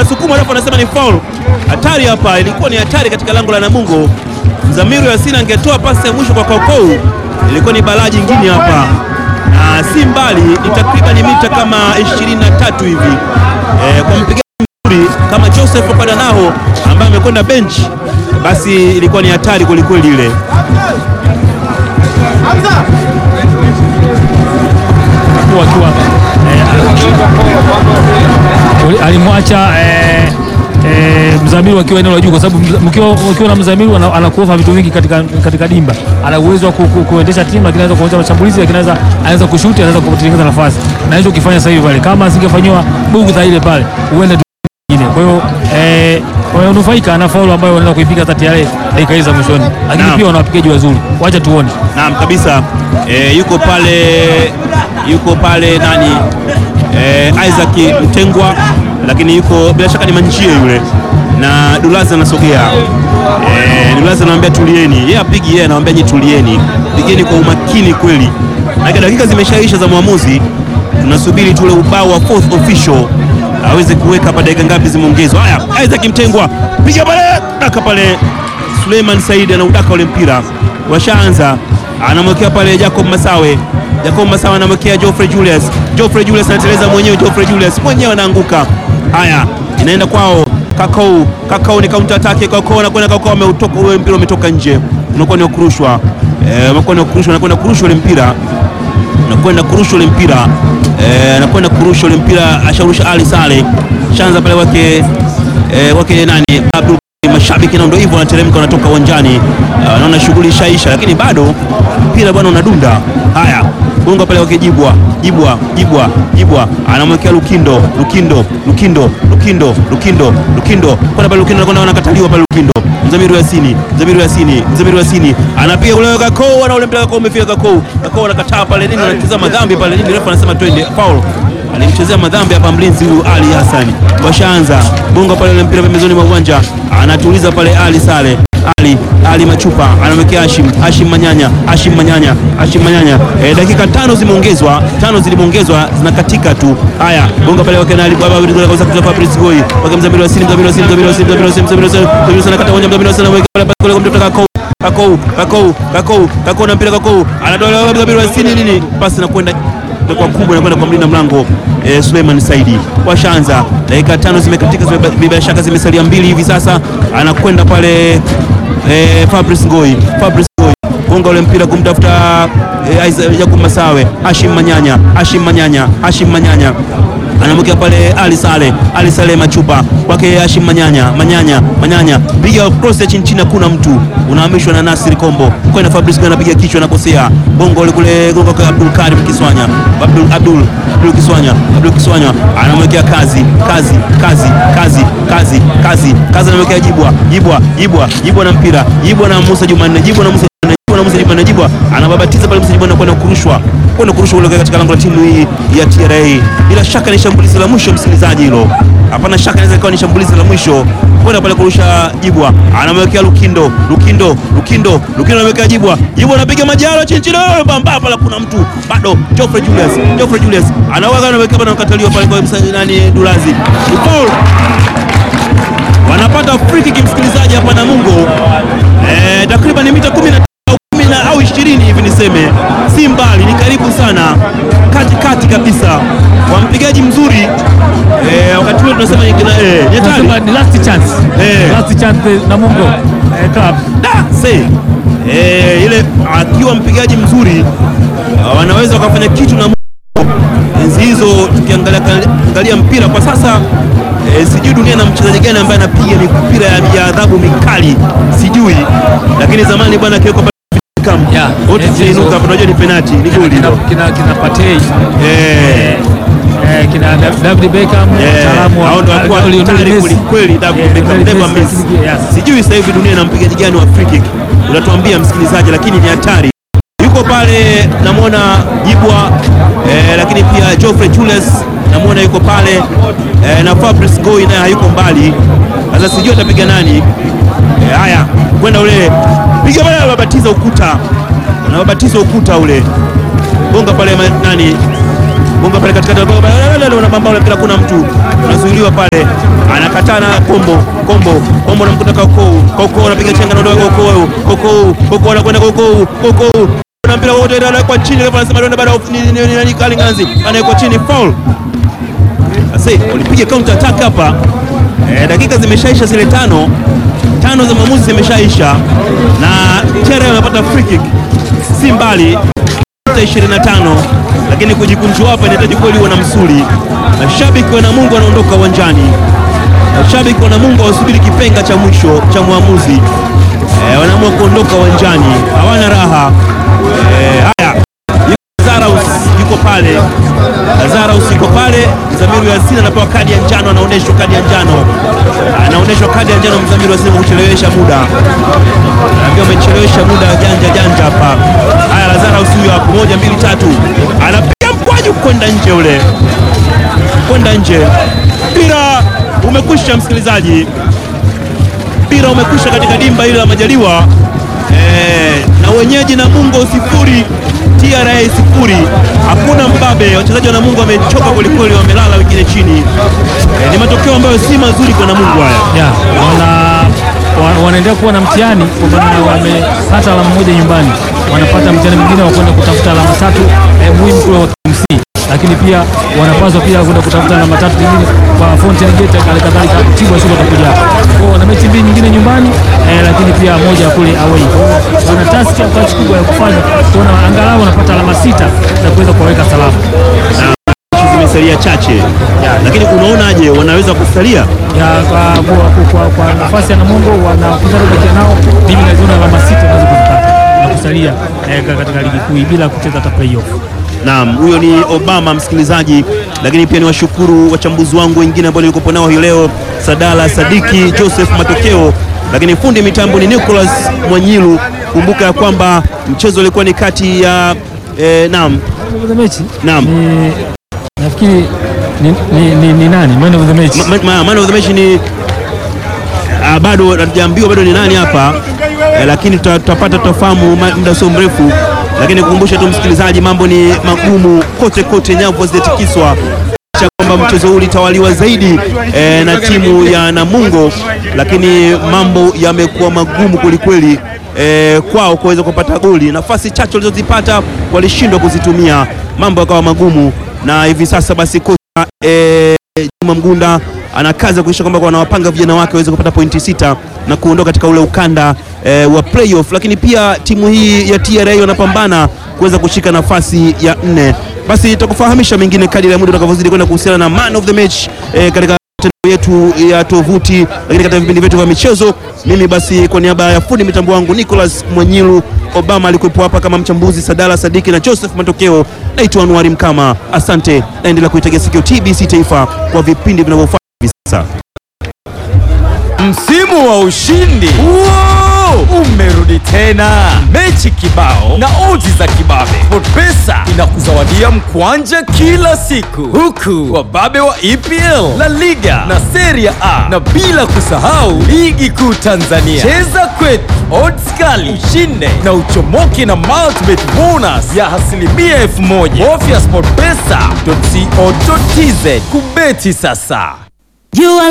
anasukuma alafu anasema ni foul. Hatari hapa, ilikuwa ni hatari katika lango la Namungo. Mzamiru Yasini angetoa pasi ya mwisho kwa Kaukau, ilikuwa ni balaa jingine hapa, na si mbali, ni takriban mita kama 23 hivi e, kwa mpigaji mzuri kama Joseph Padanaho ambaye amekwenda bench, basi ilikuwa ni hatari kwelikweli ile. wakiwa eh, alimwacha eh, eh, Mzamiru akiwa eneo la juu, kwa sababu mza- mkiwa ukiwa na Mzamiru ana- anakuofa vitu vingi katika, katika dimba. Ana uwezo wa ku- ku- kuendesha timu, lakini anaweza kuongoza mashambulizi, lakini anaweza anaweza kushuti, anaweza kutengeneza nafasi, na hicho kifanya sasa hivi pale, kama asingefanyiwa bugudha ile pale, huenda tu- nyingine. Kwa hiyo eh, wamenufaika na faulu ambayo wanaenda kuipiga hata TRA dakika hizi za mwishoni, lakini Naam. pia wana wapigaji wazuri, wacha tuone. Naam kabisa e, yuko pale yuko pale nani e, Isaac Mtengwa, lakini yuko bila shaka ni Manjie yule na Dulaza anasogea e, Dulaza anamwambia tulieni, yeye apigi, yeye anamwambia nyi tulieni, pigeni kwa umakini kweli, na dakika zimeshaisha za mwamuzi, tunasubiri tule ubao wa fourth official aweze kuweka hapa dakika ngapi zimeongezwa. Haya, Isaac Mtengwa piga pale, daka pale Suleiman Said anaudaka ule mpira, washaanza anamwekea pale Jacob Masawe. Jacob Masawe anamwekea Geoffrey Julius. Geoffrey Julius anateleza mwenyewe, Geoffrey Julius mwenyewe anaanguka. Haya, inaenda kwao Kakau. Kakau ni counter attack, Kakau anakwenda, Kakau ameutoka ule mpira, umetoka nje, unakuwa ni wa kurushwa, eh, unakuwa ni wa kurushwa, anakwenda kurusha ule mpira anakwenda kurusha ule mpira eh, anakwenda kurusha ule mpira, asharusha Ali Sale, shanza pale wake eh, wake nani Abdul mashabiki na ndio hivyo wanateremka wanatoka uwanjani, Ah, wanaona shughuli ishaisha, lakini bado mpira bwana unadunda. Haya, gonga pale wake Jibwa, Jibwa, Jibwa, Jibwa anamwekea Lukindo, Lukindo, Lukindo, Lukindo, Lukindo, Lukindo kwenda pale Lukindo, anakwenda anakataliwa pale Lukindo. Mzamiru Yasini, Mzamiru Yasini, Mzamiru Yasini anapiga kule Kakoo, na ule mpira Kakoo umefika Kakoo, Kakoo anakataa pale nini, anacheza madhambi pale nini, refa anasema twende foul alimchezea madhambi hapa mlinzi huyu Ali Hassan. Washaanza bonga pale ule mpira pembezoni mwa uwanja, anatuliza pale Ali Sale Ali Ali Machupa anamwekea Hashim Hashim Manyanya Hashim Manyanya Hashim Manyanya. E, dakika tano zimeongezwa, tano zilimeongezwa zinakatika tu. Haya, bonga pale wake na Ali Baba bila kaweza kutoka Fabrice Goy wake Mzamiru Wasini Mzamiru Wasini Mzamiru Wasini Mzamiru Wasini Mzamiru Wasini Mzamiru Wasini anakata uwanja Mzamiru Wasini anaweka pale kule kumtoka Kakou Kakou Kakou Kakou Kakou na mpira Kakou anatoa Mzamiru Wasini nini pasi na kwenda kwa kubwa inakwenda kwa mlinda mlango eh, Suleiman Saidi. Washaanza dakika tano zimekatika, zime- bila shaka zimesalia mbili hivi sasa, anakwenda pale eh, Fabrice Ngoi, Fabrice Ngoi gonga ule mpira kumtafuta eh, Isaac Jacob Masawe, Hashim Manyanya, Hashim Manyanya, Hashim Manyanya anamwekea pale Ali Sale, Ali Sale Machupa kwake Hashim Manyanya, Manyanya, Manyanya piga cross ya chini chini, hakuna mtu, unahamishwa na Nasir Kombo kwenda Fabrice Ngoi, anapiga kichwa, anakosea bongo ule kule gonga kwa Abdul Karim Kiswanya, Abdul Abdul Abdul Kiswanya, Abdul Kiswanya anamwekea kazi, kazi, kazi, kazi, kazi, kazi, kazi, anamwekea Jibwa, Jibwa, Jibwa, Jibwa na mpira, Jibwa na Musa Jumanne, Jibwa na Musa Jumanne, Musa Jumanne, Jibwa anababatiza pale, Musa Jumanne kwenda kurushwa kwenda kurushwa ule katika lango la timu hii ya TRA. Bila shaka ni shambulizi la mwisho, msikilizaji, hilo hapana shaka, inaweza ikawa ni shambulizi la mwisho kwenda pale kurusha. Jibwa anamwekea Lukindo, Lukindo, Lukindo, Lukindo anamwekea Jibwa, Jibwa anapiga majalo chini chini, oh, bamba pala, kuna mtu bado. Geoffrey Julius, Geoffrey Julius anawaga, anaweka bana, nakataliwa pale kwa msa- nani, Dulazi Ni foul wanapata free kick msikilizaji hapa Namungo eh, takriban mita 10 na au 10 na- au 20 hivi niseme, si mbali, ni karibu sana, kati kati kabisa, wa mpigaji mzuri eh, wakati ule tunasema ni kina- eh, ni hatari. Tunasema ni last chance. Eh. Last chance Namungo eh, club. Da, se eh, ile akiwa mpigaji mzuri ah, wanaweza wakafanya kitu na enzi hizo. Tukiangalia angalia mpira kwa sasa eh, sijui dunia na mchezaji gani ambaye anapiga mipira ya ya adhabu mikali sijui, lakini zamani bwana akiwekwa pale Beckham, Yeah, wote enzi hizo. tunainuka hapa, tunajua ni penalti, ni goli Kina, hilo. kina, kina Partey Eh, eh, kina David Beckham eh, mtaalamu wa hao ndio walikuwa Lionel hatari Messi. kweli kweli, David Eh, Beckham, Lionel never Messi, miss. yes. Sijui sasa hivi dunia na mpigaji gani wa free kick, unatuambia msikilizaji, lakini ni hatari. Yuko pale namwona Jibwa eh, lakini pia Geoffrey Julius namwona yuko pale eh, na Fabrice Ngoi naye hayuko mbali. Sasa sijui atapiga nani. Eh, haya kwenda ule piga pale, anababatiza ukuta, anababatiza ukuta ule, gonga pale ma- nani gonga pale katikati, unabamba ule mpira, kuna mtu unazuiliwa pale, anakataa na kombo kombo kombo, namkuta Kaukou Kaukou anapiga chenga na ndoa Kaukou Kaukou Kaukou anakwenda Kaukou Kaukou na mpira wote anawekwa chini, kama anasema ndio baada ya nani Kalinganzi anawekwa chini, foul. Sasa walipiga counter attack hapa eh, dakika zimeshaisha zile tano tano za maamuzi zimeshaisha, na Tere amepata free kick, si mbali 25 lakini kujikunjua hapa inahitaji kweli uwe na msuli. Mashabiki wa Namungo wanaondoka uwanjani, mashabiki wa Namungo wasubiri kipenga cha mwisho cha mwamuzi e, wanaamua kuondoka uwanjani, hawana raha e, haya Lazarus yuko pale, Lazarus yuko pale. Mzamiru Yasin anapewa kadi ya njano, anaonyeshwa kadi ya njano, anaonyeshwa kadi ya njano. Mzamiru Yasin kuchelewesha muda, naambia umechelewesha muda, janja janja hapa. Haya, Lazarus huyo hapo, moja mbili tatu, anapiga mkwaju kwenda nje, ule kwenda nje. Mpira umekwisha, msikilizaji, mpira umekwisha katika dimba hili la Majaliwa. Eh, na wenyeji Namungo sifuri TRA sifuri. Hakuna mbabe, wachezaji wa Namungo wamechoka kwelikweli, wamelala wengine chini. Eh, ni matokeo ambayo si mazuri kwa Namungo haya. ya wana wa- wanaendelea kuwa na mtihani kwa maana wamepata alama moja nyumbani, wanapata mtihani mwingine wa kwenda kutafuta alama tatu eh, muhimu kule wa KMC, lakini pia wanapaswa pia kwenda kutafuta alama tatu nyingine kwa Fountain Gate, hali kadhalika Tibwa Sugar watakuja hapa. Kwa hiyo wana mechi mbili nyingine nyumbani eh, lakini pia moja kule away. Kwa hiyo wana task au kazi kubwa ya kufanya kuona angalau wanapata alama sita za kuweza kuwaweka salama. Mechi zimesalia chache, lakini unaonaje, wanaweza kusalia ya kwa, kwa, kwa, kwa nafasi ya Namungo wanapinzani bakia nao, mimi naziona alama sita naweza kuzipata na kusalia eh, katika ligi kuu bila kucheza hata playoff. Naam, huyo ni Obama msikilizaji, lakini pia ni washukuru wachambuzi wangu wengine ambao nilikuwa nao hii leo, Sadala Sadiki, Joseph Matokeo, lakini fundi mitambo ni Nicholas Mwanyilu. Kumbuka ya kwamba mchezo ulikuwa ni kati ya eh, naam Man of the match Naam. ni nafikiri ni, ni, ni, ni nani man of the match? Ma- ma- man of the match ni ah, bado hatujaambiwa bado ni nani hapa eh, lakini tuta- tutapata tutafahamu ma- muda sio mrefu, lakini kukumbusha tu msikilizaji, mambo ni magumu kote kote, nyavu hazijatikiswa cha kwamba mchezo huu ulitawaliwa zaidi eh, na timu ya Namungo, lakini mambo yamekuwa magumu kwelikweli eh, kwao kuweza kupata goli. Nafasi chache walizozipata walishindwa kuzitumia, mambo yakawa magumu, na hivi sasa basi kocha eh, Juma Mgunda ana kazi ya kuhakikisha kwamba wanawapanga vijana wake waweze kupata pointi sita na kuondoka katika ule ukanda eh, wa playoff, lakini pia timu hii ya TRA wanapambana kuweza kushika nafasi ya nne. Basi tutakufahamisha mengine kadri ya muda utakavyozidi kwenda kuhusiana na man of the match eh, katika mitandao yetu ya tovuti, lakini katika vipindi vyetu vya michezo. Mimi basi kwa niaba ya fundi mitambo wangu Nicholas Mwanyilu, Obama alikuwepo hapa kama mchambuzi, Sadala Sadiki na Joseph Matokeo. Naitwa Anuari Mkama, asante. Naendelea kuitegea sikio TBC Taifa kwa vipindi vinavyofuata hivi sasa. Msimu wa ushindi Wow! umerudi tena, mechi kibao na odds za kibabe. SportPesa inakuzawadia mkwanja kila siku, huku wababe wa EPL, La Liga na Serie A, na bila kusahau ligi kuu Tanzania. Cheza kwetu, odds kali, ushinde na uchomoke na multibet bonus ya asilimia elfu moja. Bofya sportpesa.co.tz kubeti sasa. You are